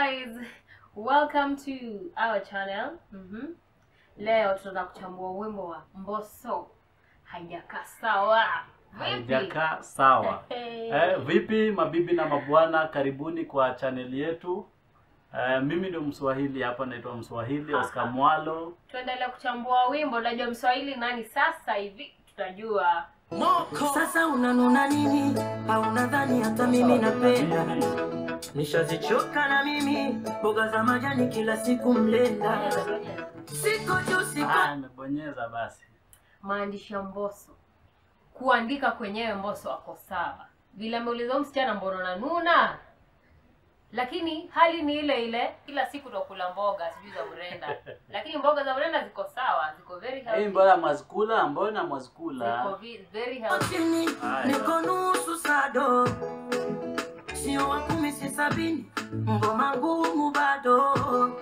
guys, welcome to our channel. Mhm. Leo tunataka kuchambua wimbo wa Mbosso haijakaa sawa. Vipi? haijakaa sawa. Hey. Eh, vipi mabibi na mabwana, karibuni kwa chaneli yetu. Eh, mimi ndio Mswahili hapa, naitwa Mswahili Oscar Mwalo. Tuendelee kuchambua wimbo. Unajua Mswahili nani sasa hivi tutajua. Sasa unanuna nini? Au nadhani hata mimi napenda? Nishazichoka na mimi mboga za majani kila siku mlenda. Siko juu siko Ah, nimebonyeza basi. Maandishi ya Mbosso, kuandika kwenyewe Mbosso ako sawa, vile ameuliza huyu msichana mbona unanuna, lakini hali ni ile ile, kila siku tukula mboga sijui za mrenda, lakini mboga za mrenda ziko sawa, ziko very Hii healthy, mbona mwazikula, mbona ziko mwazikula? vi- very healthy. chini, Haya. niko nusu sado, sio wa kumi si sabini, ngoma ngumu bado.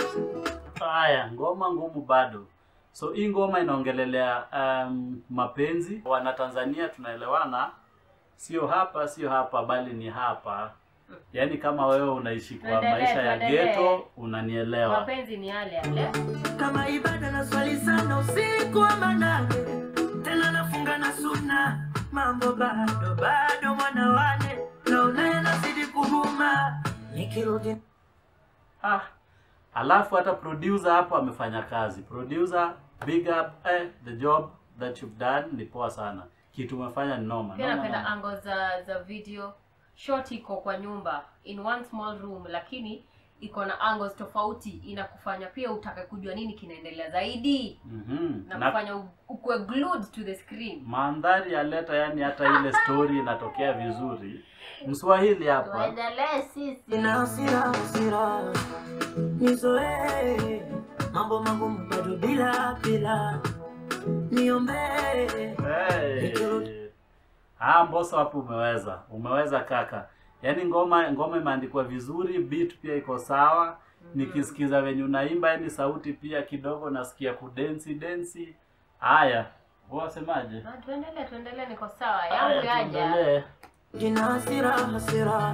Haya, ngoma ngumu bado. So hii ngoma inaongelelea um, mapenzi. Wana Tanzania tunaelewana, sio hapa sio hapa, bali ni hapa. Yaani kama wewe unaishi kwa Tuendelee, maisha ya tuendelee. ghetto, unanielewa. Mapenzi ni yale yale. Kama ibada na swali sana usiku wa manane, tena nafunga na suna, mambo bado bado, mwana wane naona yanazidi kuhuma, nikirudi Ah, alafu hata producer hapo amefanya kazi. Producer, big up eh, the job that you've done ni poa sana. Kitu umefanya ni noma. Pia noma, napenda noma. ango za za video. Shot iko kwa nyumba in one small room, lakini iko na angles tofauti, inakufanya pia utake kujua nini kinaendelea zaidi Mhm. na Na kufanya u- ukue glued to the screen. mandhari ya leta, yani hata ile story inatokea vizuri. Mswahili hapa. Tuendelee sisi. Nina hasira hasira, nizoee mambo magumu bado bila bila, niombee Hey. Ah, Mbosso hapo umeweza. Umeweza kaka. Yaani ngoma ngoma imeandikwa vizuri, beat pia iko sawa. Nikisikiza venye unaimba yani sauti pia kidogo nasikia kudensi densi. Haya, wewe wasemaje? Ah, tuendelee, tuendelee, niko sawa. Haya, Yangu yaja. tuendelee. Nina hasira hasira,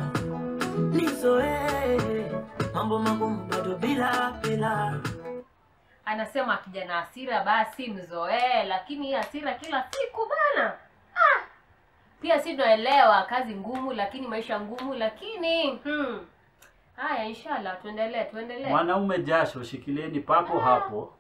nizoee mambo magumu bado bila bila, Anasema akija na hasira basi mzoee, lakini hii hasira kila siku bana. Ah! Pia si tunaelewa kazi ngumu, lakini maisha ngumu, lakini hmm. Haya, inshallah tuendelee, tuendelee. Mwanaume jasho, shikilieni papo hapo.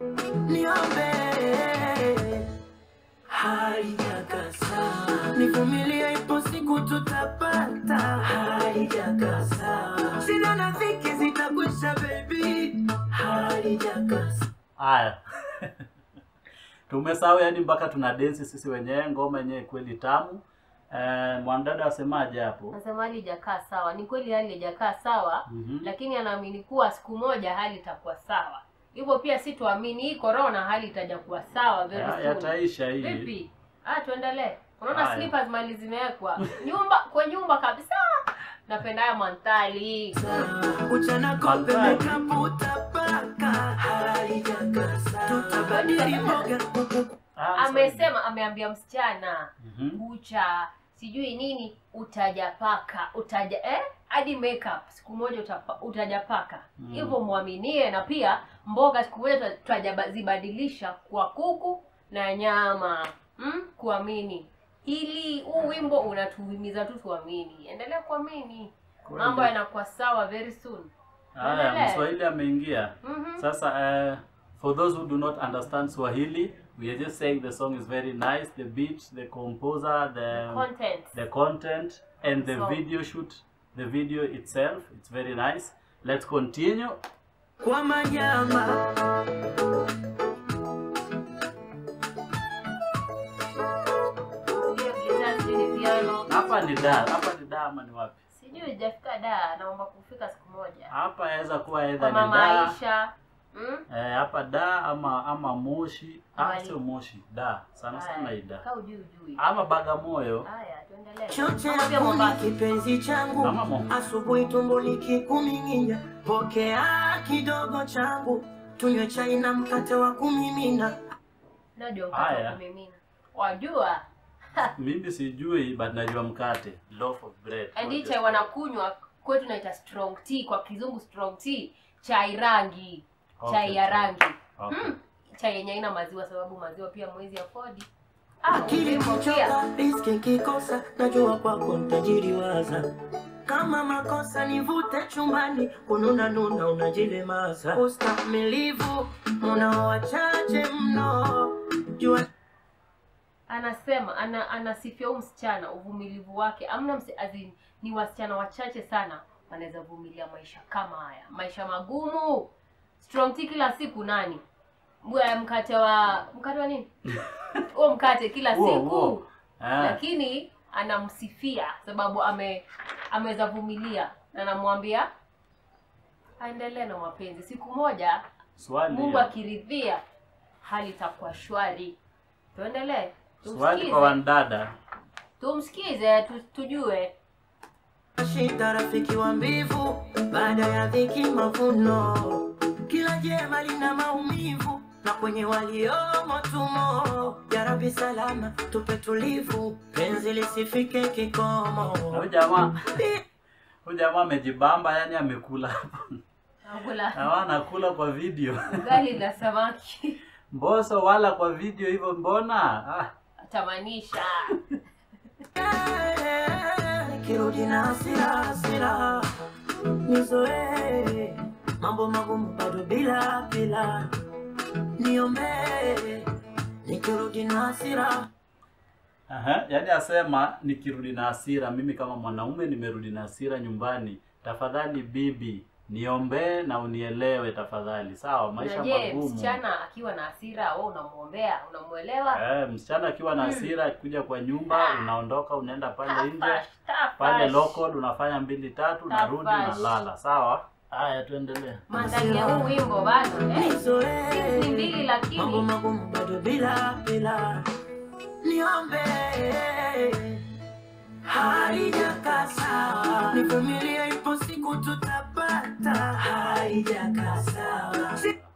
niombee haijakasa, nivumilie, ipo siku tutapata, haijakasa, shida na dhiki zitakwisha baby, haijakasa. Haya. Tumesahau yani mpaka tuna densi sisi wenyewe, ngoma yenyewe kweli tamu. Eh, mwanadada asemaje hapo? Nasema hali ijakaa sawa. Ni kweli hali haijakaa sawa, Mhm. lakini anaamini kuwa siku moja hali itakuwa sawa. Hivyo pia si tuamini hii corona hali itaja kuwa sawa very Ya- soon. Yataisha hii. Vipi? Ah, tuendelee. Unaona Haya. slippers mali zimewekwa nyumba kwa nyumba kabisa. Napenda haya mandhari. Uchana kope Mandhari. makeup utapaka, haijakasa, tutabadili mboga Ah, Amesema, ameambia msichana Mhm. kucha sijui nini utajapaka utaja eh hadi makeup siku moja utapa, utajapaka Mm. hivyo mwaminie na pia mboga siku moja tutajazibadilisha kwa kuku na nyama mm? kuamini hili huu wimbo unatuhimiza tu tuamini endelea kuamini Kweli. mambo yanakuwa sawa very soon Haya, Tuendelee. Mswahili ameingia. Mhm. Sasa uh, for those who do not understand Swahili, we are just saying the song is very nice, the beat, the composer, the content the content and the So- video shoot, the video itself, it's very nice. Let's continue. kwa manyama Hiyo gitaa sijui ni piano Hapa ni da, hapa ni da ama ni wapi? sijui ijafika da naomba kufika siku moja Hapa yaweza kuwa either kwa ni mama da, Aisha mm? eh, hapa da ama ama Moshi. Ah, Wali. sio Moshi, da. Sana sana hii da. Kaa ujui ujui. Ama Bagamoyo. Haya, tuendelee. choche Ama pia yangu ni Mombasa. kipenzi changu Kama Mombasa. asubuhi tumbo likikuming'inya pokea kidogo changu tunywe chai na mkate wa kumimina Najua mkate wa Haya. kumimina. Wajua? Mimi sijui but najua mkate, loaf of bread. And hii chai wanakunywa kwetu naita strong tea kwa kizungu strong tea chai rangi Okay, chai ya chai. rangi Okay. mm. chai yenye haina maziwa sababu maziwa pia mwezi afodi ah, akili urembo pia kuchoka riski kikosa najua kwako ntajiriwaza kama makosa nivute chumbani kununa nuna unajilemaza ustamilivu muna wachache mno jua anasema ana, anasifia huyu msichana uvumilivu wake amna msi, azin, ni wasichana wachache sana wanaweza vumilia maisha kama haya maisha magumu strong tea kila siku nani Mwe- mkate wa mkate wa nini huo mkate kila Huo, siku huo. Ah, lakini anamsifia sababu ame ameweza vumilia na anamwambia aendelee na mapenzi siku moja swali mungu ya- akiridhia hali itakuwa shwari tuendelee swali tumsikize kwa wandada tumsikize tu, tujue shida rafiki wa mbivu baada ya dhiki mavuno kila jema lina maumivu na kwenye waliomo tumo yarabi salama tupe tulivu penzi lisifike kikomo huyu jamaa huyu jamaa amejibamba yani amekula nakula Hawa anakula kwa video ugali na samaki mboso wala kwa video hivyo mbona ah, atamanisha nikirudi na hasira hasira nizoee mambo magumu bado bila bila niombee nikirudi na hasira Aha, yaani asema nikirudi na hasira, mimi kama mwanaume nimerudi na hasira nyumbani, tafadhali bibi niombee na unielewe tafadhali. Sawa, maisha na je magumu. msichana akiwa na hasira wewe unamwombea unamwelewa Eh, msichana akiwa na Mm. hasira akikuja kwa nyumba, Ah. unaondoka unaenda pale nje Tafash, tafash. pale local unafanya mbili tatu, unarudi Tafash. unalala. Sawa, haya tuendelee. mandhari ya huu wimbo bado eh? nizoee ni mbili mambo lakini magumu bado bila bila niombee haijakaa sawa nivumilie ipo siku tutapata haijakaa sawa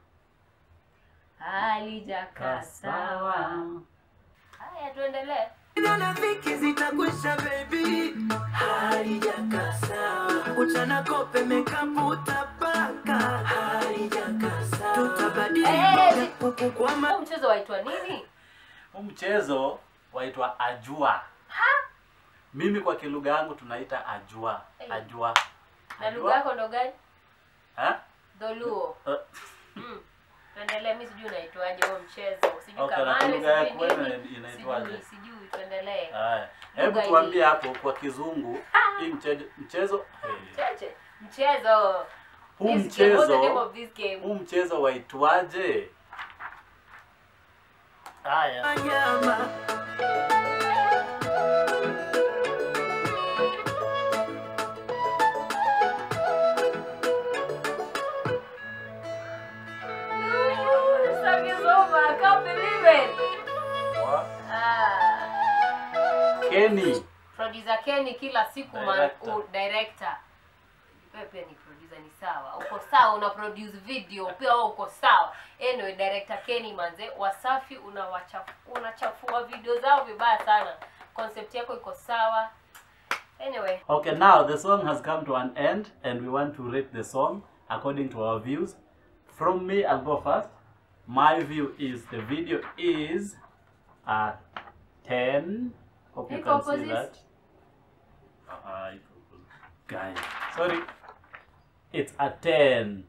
halijakaa sawa haya tuendelee Shida na dhiki zitakwisha baby halijakaa sawa uchana kope mekapu utapaka halijakaa sawa tutabadili Eh, kuku kwa ma huu mchezo waitwa nini Huu mchezo waitwa ajua. Mimi kwa kilugha yangu tunaita ajua. Eh. Ajua. na lugha yako ndo gani Ha? dholuo Eh, mm. tuendelee mi sijui unaitwaje huo mchezo sijui Okay, na kamari lugha yako sijui wewe nini inaitwaje? sijui sijui tuendelee Haya. Hebu Lugha tuambie hapo kwa kizungu hii mchezo mchezo hey. cheche mchezo huu This game, what's the name mchezo of this game huu mchezo waitwaje? Haya. nyama No, this song is over. I can't believe it. Ah. Kenny. Producer Kenny kila siku man, Director. u, director. Wewe pia ni producer ni sawa. Uko sawa una produce video pia wewe uko sawa. Anyway, director Kenny manze, Wasafi unawachafu unachafua video zao vibaya sana. Concept yako iko sawa. Anyway, Okay, now the song has come to an end and we want to rate the song according to our views. From me, I'll go first. My view is the video is a 10. Hope you Iko can see opposite. that. Uh, guy. Sorry. It's a 10.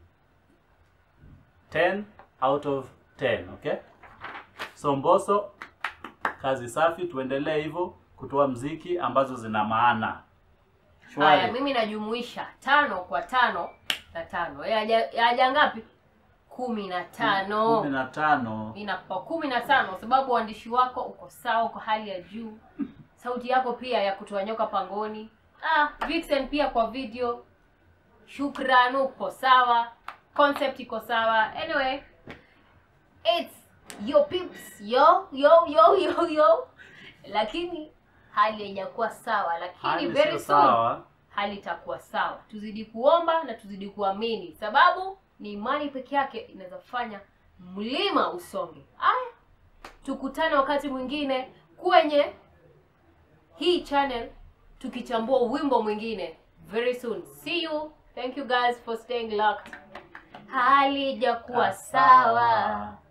10 out of 10, okay? So Mbosso, kazi safi, tuendelee hivyo kutoa mziki ambazo zina maana. haya Shwari. mimi najumuisha tano kwa tano na tano. Yaja yaja ngapi? kumi na tano. kumi na tano. inakupa kumi na tano kwa sababu uandishi wako uko sawa uko hali ya juu sauti yako pia ya kutoa nyoka pangoni ah, Vixen pia kwa video shukran uko sawa concept iko sawa anyway it's your peeps yo yo yo yo yo lakini hali haijakuwa sawa lakini Hali very sio soon sawa. hali itakuwa sawa tuzidi kuomba na tuzidi kuamini sababu ni imani peke yake inaweza fanya mlima usonge aya tukutane wakati mwingine kwenye hii channel tukichambua wimbo mwingine very soon see you thank you guys for staying locked halijakuwa Ah, sawa sawa.